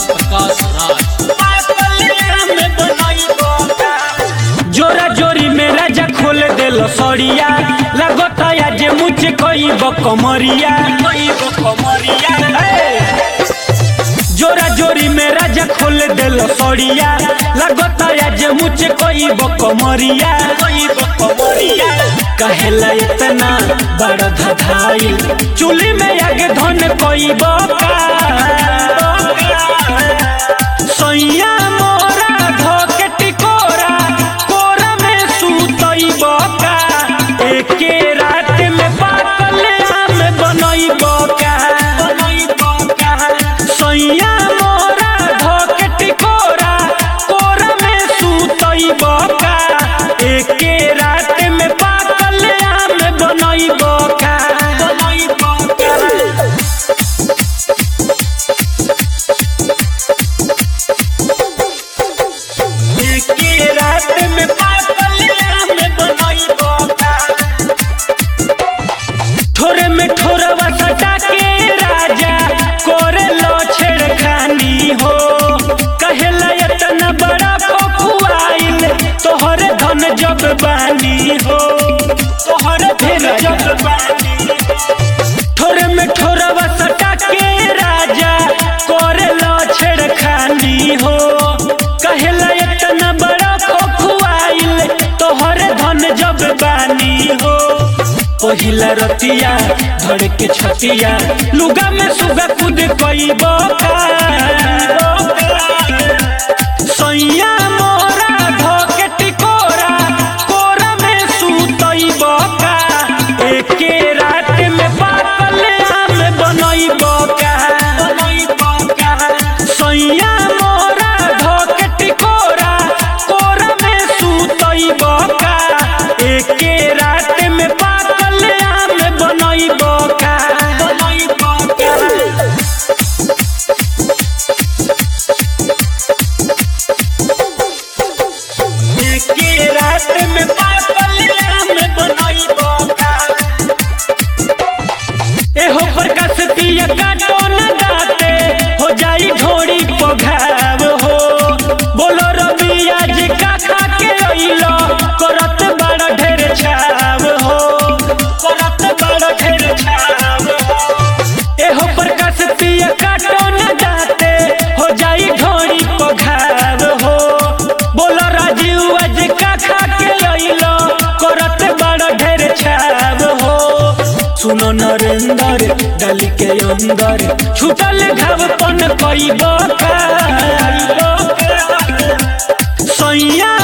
प्रकाश राज जोरा जोरी में राजा खोल देल सड़िया लगता आज मुझे कोई कमरिया ए! जोरा जोरी में राजा खोल देल सड़िया लगता आज मुझे कोई कमरिया कहेला इतना बड़ा धधाई चूल्ही में आगे धन कोई बका सैया मोरा धोके टिकोरा कोरा में सुतई बका एके रात में पाकल आम बनई बका सैया मोरा धोके टिकोरा कोरा में सुतई बका एके रात में पाकल आम बनई बका बनई बका एके रात में पागल आम बनई बका ठोरे में ठोरवा सटा के राजा कोरे लो छेड़खानी हो कहेला इतना बड़ा खोखुआइल तोहरे धन जब बानी हो तोहरे धन जब बानी ठोरे में ठोरवा सटा के राजा कोरे लो छेड़खानी हो कहेला इतना बड़ा खोखुआइल तोहरे धन जब बानी हो पहिला रतिया धड़ के छतिया लुगा में सुगा कूद कई बका सैया मोरा धोके टिकोरा कोरा में सुतई बका एके रात में पाकल आम बनई बका सैया मोरा धोके टिकोरा कोरा में सुतई बका एके रात में पाकल आम बनई बका बनई बका एके रात में पागल आम बनई बका एहो प्रकाश पिया काटो न दाते हो जाई ढोड़ी पघाव हो बोलो रबिया जी का खा के अइलो करत बड़ा ढेर छाव हो करत बड़ा ढेर छाव हो एहो प्रकाश पिया काटो न दाते हो जाई ढोड़ी पघाव हो बोलो राजीव आज का खा के अइलो करत बड़ा ढेर छाव हो सुनो नरेंद्र डाली के अंदर छुटल घाव पन कई बका सैया